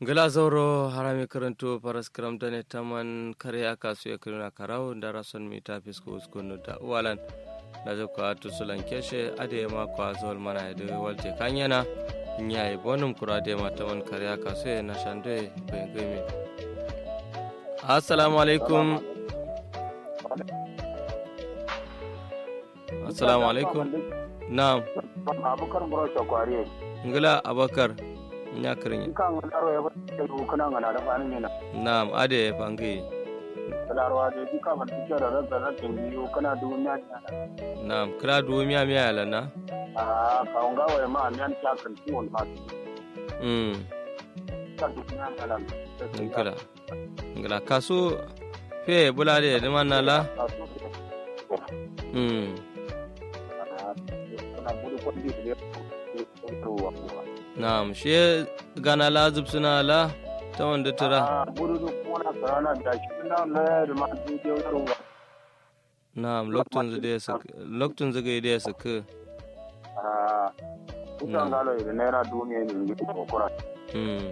gala zauro harami karanto paras karam dane taman kare aka su ya kirina karau da rason mi ta fisko uskunu da uwalan da zai kwa to sulan keshe ade ma kwa zol mana da walte kanyana nyai bonum kura de ma taman kare aka su ya na shande bayan gami assalamu alaikum assalamu alaikum na'am abukar bro shakwari ngala abakar nya kirin kan laro ya bata da kana ngana da fani ne na na'am ade fangi laro da ji ka ban tike da razza da biyu kana duniya ne na'am kira duwo miya miya yala na a ka unga wa ma an yan ta kan tuwon ma mm ta duniya ne lan ngala ngala kasu fe bulade de manala mm kana buru ko di ne ko wa ko na'am she gana la zubsuna la ta wanda tura a buru ko na sarana da shi na la da ma di de ruwa na'am loktun zade su loktun zage da su ka a kusan galo da naira duniya ne ko kura mm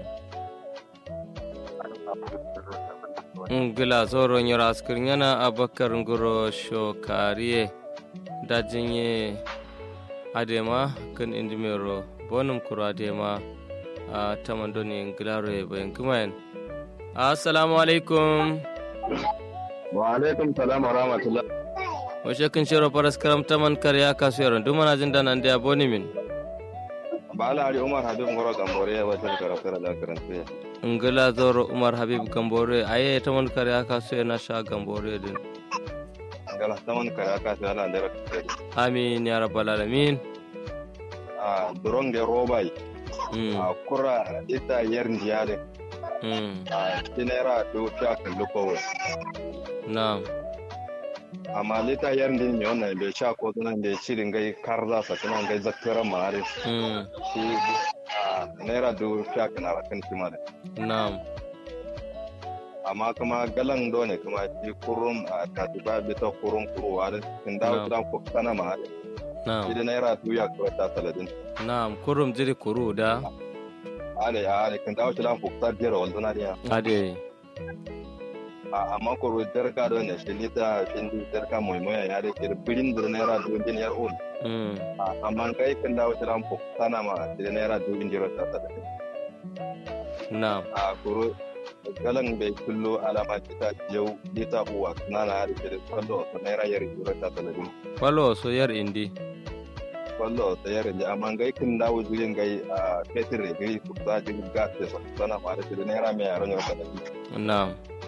ngila zoro nyora askir yana abakar ngoro shokariye dajinye adema kan indimero bonum kuro adema a tamandoni ngilaro e bayan kumayen assalamu alaikum wa alaikum salam wa rahmatullah washe kan shiro faras karam taman karya kasu yaron duk mana jin dana da boni min ba ala ari umar habib ngoro gambore ya wata karafara da karanta ngila zoro umar habib gambore aye taman karya kasu yana sha gambore din ngala taman kaya ka ta ala da amin ya rabbal alamin a duron de robai mm a kura ita yar ndiyare mm a tinera do ta kallu ko na'am amma lita yar ndin ne wannan bai sha ko tunan da shirin gai karza sa tunan gai zakkara mare mm shi a naira do ta kana kan kima da na'am amma kuma galan do ne kuma shi kurum a katiba bita kurum kuruwa da kin dawo Na'am. dan ko kana ma shi na'am da naira duya ko ta saladin na'am kurum jiri kuru da ale ale kan dawo tilan fukta jera wal duna dia ade a amma ko ro derka do ne shilita shindi derka moy moy ya de kir bilin dur naira du din yar ul mm A, amma kai kan dawo tilan fukta na ma de naira du din jero ta ta na'am a ko galan bai kullo alama kita jau dita uwa na na da kir kallo to naira yar jero ta ta din falo so yar indi kallo ta yar ja amma kai kan dawo jirin gai a petir gai fukta jin gas da sana ma da naira mai yaron yau ta na'am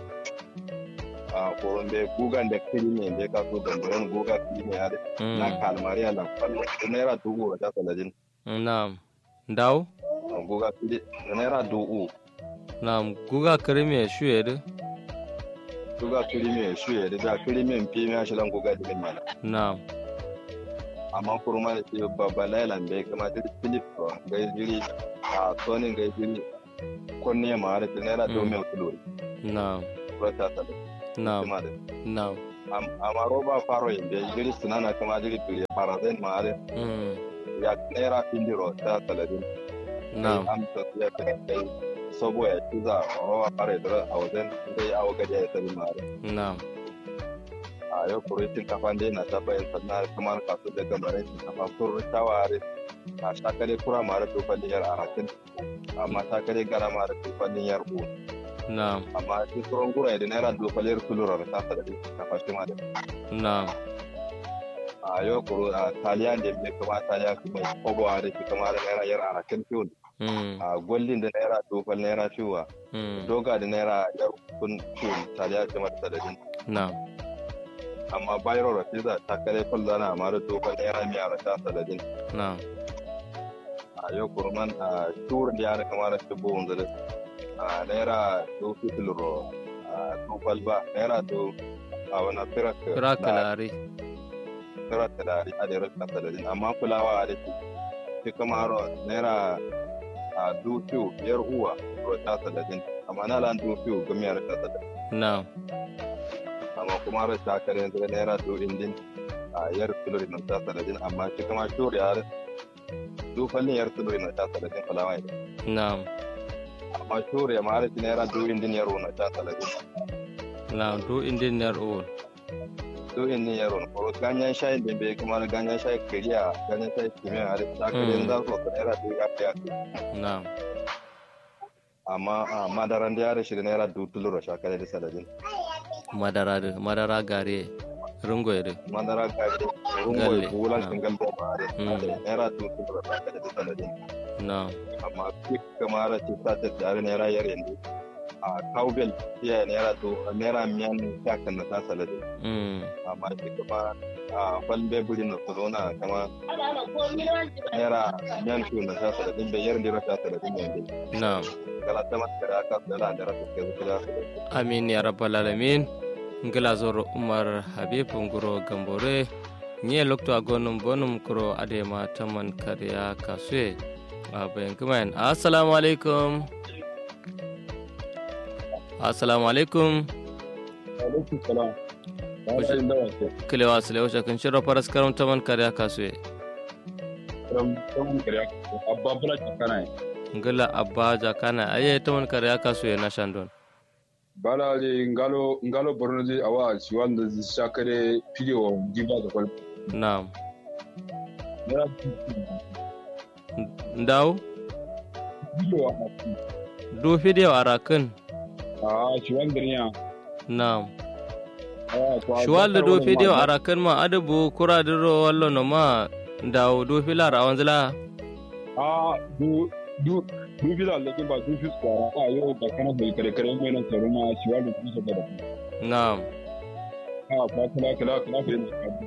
a koron bai gugan da kiri ne bai ka so gambaran guga kiri ne ya na mm kalmari a nan kwallo da naira dubu a ta saladin na'am daw guga kiri da naira dubu na'am guga krimi shuye de guga kiri ne su ya da kiri ne fi mai shi lan guga dimin mana na'am amma kurma da ke babba lailan bai kama da filip ga jiri a sonin ga jiri kunne ma da naira Mm. dubu mai kulo na'am kura ta saladin na'am kuma da na'am amma roba faro yin bai jiri sunana kama jiri turi parazin ma da mm ya naira findiro ta saladin na'am amsa ya kai kai sabo ya ci za a rawa fara da a wajen dai a wajen ya tabi mare na'am a yau kuritin kafan dai na ta bayan sannan kamar kasu da gambarai sun kafa sun taware a shakare kura mare to fallin yar arakin amma shakare gara mare to fallin yar u na'am amma shi tsoron gura da naira dofalir kulurar ta sa da kafa shi mare na'am a yau kuro a taliya da mai kama taliya kuma kobo a da shi kamar naira yar arakin fiyon mm a gwallin da naira dofal naira fiwa mm doga da naira yar kun fiyon taliya kamar sadadin na'am amma bayro rafiza ta kare kulla na mara dogon naira mai a rasha sadadin na'am a yau kurman a tur da yana kamar shi buhun zare a naira do fitilro a tufal ba naira do a wani firak kira kalari firak da dari a da rasha sadadin amma kulawa a da shi shi kamar naira a do fiyo biyar uwa rasha sadadin amma na lan do fiyo gami a rasha sadadin na'am amma kuma rasha kare yanzu naira do indin a yar filori na ta sadadin amma shi kama tur ya du fannin yar tudu ina ta sadadin falawa ida na'am amma shure ma har naira du indin yaro na ta talatin na do indin ner o du indin yaro na ko ganyen shayi da bai kuma da ganyen shayi kiriya ganyen shayi kimiyya har ta kare za su ka naira du ya ya na amma a madaran da yare shi da naira du tulura shakare da saladin madara da madara gare rungo da madara gari rungo Galle, bulan na. shingal da ba Mm. da naira du tulura shakare da saladin na amma duk kamar ta ta ta tare naira yar yanzu a cowbell iya naira to naira miyan ta kan na ta saladin mm amma shi kuma a kwalbe buri na corona kama naira miyan tu na ta saladin bai yar dira ta saladin yanzu na kala ta mata da aka da da rata ke zuwa amin ya rabbal alamin ngila zoro umar habib nguro gambore nye lokto agonum bonum kuro adema taman kariya kasue abayan kumain assalamu alaikum assalamu alaikum alaikum salam Wace- bayan da wace kilewa sile wace kan shirra faras karam taman kariya kasue from from kariya abba bula kana ngila abba jakana aye taman kariya kasue na shandon bala de ngalo ngalo borno de awa si wanda shakare video diva da kwal naam nera ndaw video du video arakin a si wanda ne naam a to shuwalde do video ara kan ma adabu kuradiro wallo no ma dawo do filar a wanzila a du du du video da ba du fi ko a yo da kana da kare kare mai nan tsaro ma si wanda ku so da na'am a ba kula kula kula da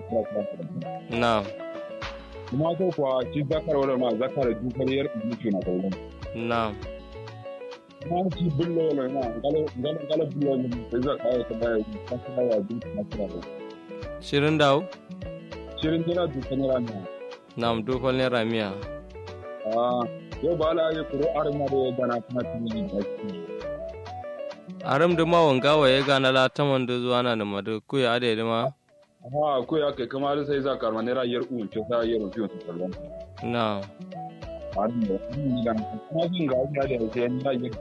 ne na'am kuma ko kwa ci zakar wala ma zakar du kariyar du na kawo na'am kuma ci bullo wala ma ngalo ngalo ngalo bullo ne sai za ka ta baya ka ta ya du na kira shirin dawo shirin dira du kana ne na'am do fal ne ramiya ah yau ba la ya kuro arma da ya gana kuma tuni da shi aram da ma wanga wa ya gana la taman da zuwa na da madu ku ya ade ma ha ko ya kai kamar sai za ka arma ne rayar un ce ta yar fiye ta kallon na'am arin da ni da kuma jin ga ya da sai ni rayar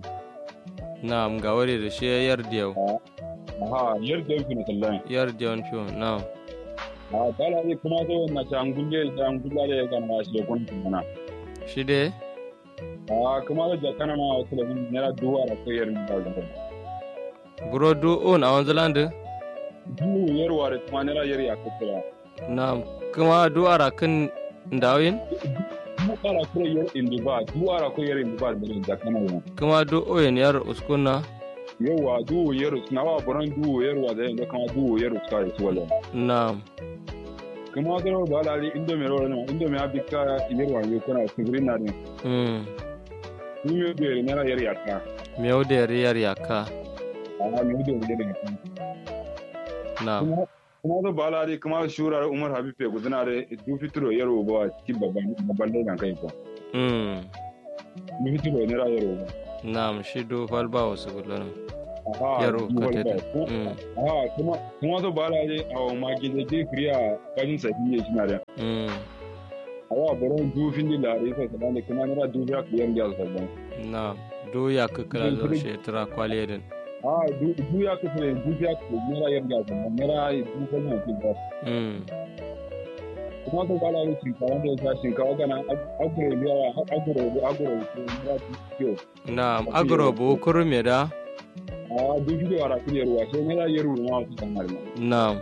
na'am ga wari da shi yar diyau ha yar da fiye kallon yar diyon fiyo na'am ha ba la ya kuma zo na ta angulle da angulla da ya gana shi kun tuna shi de ha kuma da jakana ma wasu da ni ra duwa da ko yar ni da buro do on a wanzila da du yar wa da kuma ne rayar ya kula na'am kuma do ara kan dawin du ara ko yar indiba du ara ko yar indiba da jakana wa kuma do oyen yar uskunna yawa duwo yaro suna wa buran duwo yaro da yanzu kama duwo yaro suka yi suwala na'am kuma ga rawar ba lari inda mai rawar nan inda mai abika yarwa ne kuna tsibirin na ne mm ni mai da yare nara yar yaka miyau da yar yar yaka a mai da yare yaka na'am kuma kuma da ba lari kuma shura umar habib ya gudana da du fitiro yaro ba cikin babban babban da kai ko mm du fitiro ne ra yaro na'am shi do fal ba wasu gullun aha yaro du ka wal ba. tete mm aha kuma kuma da ba lari a ma gida je kriya kajin sabi ne shi na da mm awa buran du fin di lari sai kana kuma ne ra du ya ku yan da sabban na'am do ya kakala zo shi tara kwale din Ah, du du ya kasu ne du ya kasu mera yar ga kuma mera du kan ya ki ba. mm Kuma to kala ni shinkawa da ya shinkawa kana aguro ne ya aguro aguro ko mera du yo. na'am agro bo kurume da Ah, du fi da ara kire ruwa sai mera yar ruwa su kan har. na'am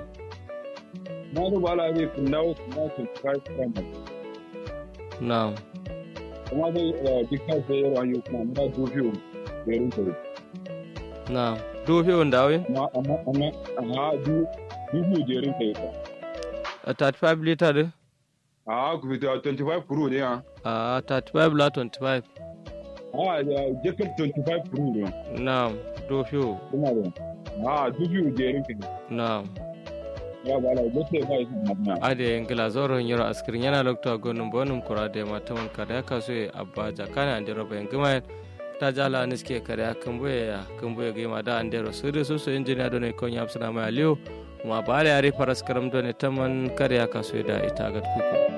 Na to bala ne kun dawo kuma sun kai kan. na'am Kuma da dukkan sai yar wani kuma mera du fi yar ruwa. na'am do fi wanda dawin Amma amma amma ah du du fi jerin kai ka. a 35 liter din Ah, ku fita 25 pro ne ah. a 35 la 25 Ah, jekel 25 pro ne. na'am do fi Kuma da. Ah, du fi jerin kai. na'am ya ba la gote ba yi na ade ngila zoro nyoro askirin yana lokto gonum bonum kurade mataman kada ka so abba jakana ande roba ngima ta jala niske kada kamboye ya kamboye gima da ande ro sirri so so engineer do ne ko nyap sana ma aliyo ma bare ari paras karam do ne taman kada ka so da ita gat kuku